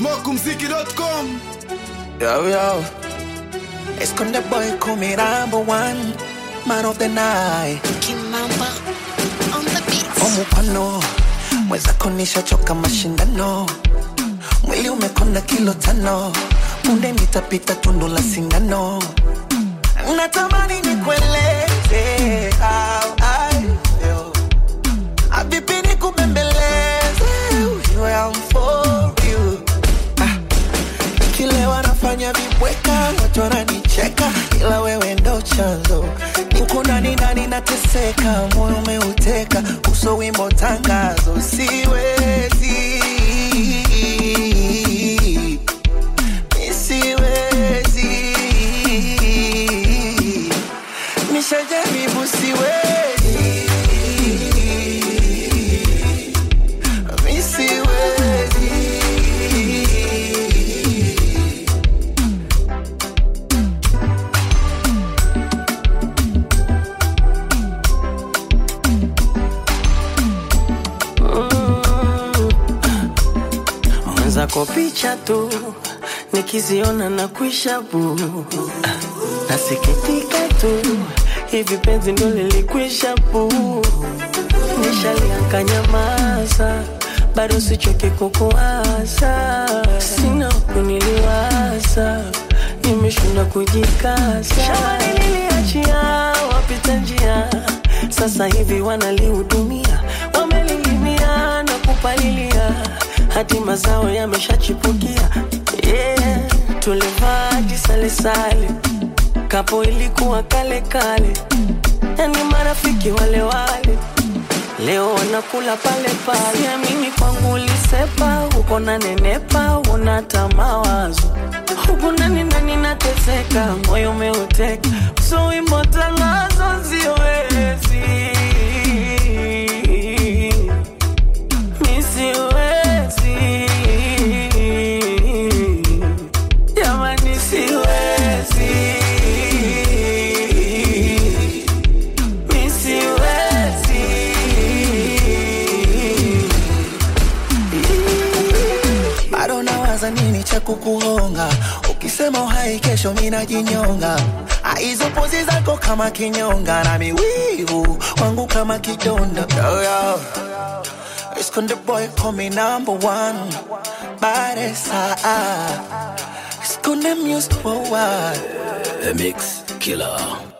smokumziki.com Yo, yo. Esconde boy come number one man of the night. Kimamba on the beat. Omupano mwezako nishachoka mashindano, mwili umekonda kilo tano, punde nitapita tundu la sindano. Natamani nikueleze how I feel. Avipi nikubembeleze ujue I'm for you. Ah, Nikilewa nafanya vibweka, watu wananicheka, ila wewe ndo chanzo. Niko ndani ndani nateseka, moyo umeuteka, uso wimbo tangazo, siwezi Mi siwezi nishajaribu, siwezi Mi siwezi mwenzako picha tu nikiziona na kuisha bu nasikitika tu hivi penzi ndo lilikwisha bu nishalianka maza bado sichoke kukuasa sina kuniliwaza nimeshinda kujikasa shamba nililiachia wapita njia sasa hivi wanalihudumia wamelilimia na kupalilia hadi mazao yameshachipukia yeah. tulivaji salesale kapo ilikuwa kale kale yani marafiki wale wale leo wanakula pale pale siamini kwangu ulisepa uko na nenepa unata mawazo huku ndani ndani nateseka moyo umeuteka so wimbo tangazo siwezi mi siwezi jamani siwezi mi siwezi bado nawaza nini cha kukuhonga ukisema uhai kesho minajinyonga Ah, hizo pozi zako kama kinyonga na miwivu wangu kama kidonda yo, yo. Esconde boy call me number one Baresa Esconde music worldwide The Mix Killer.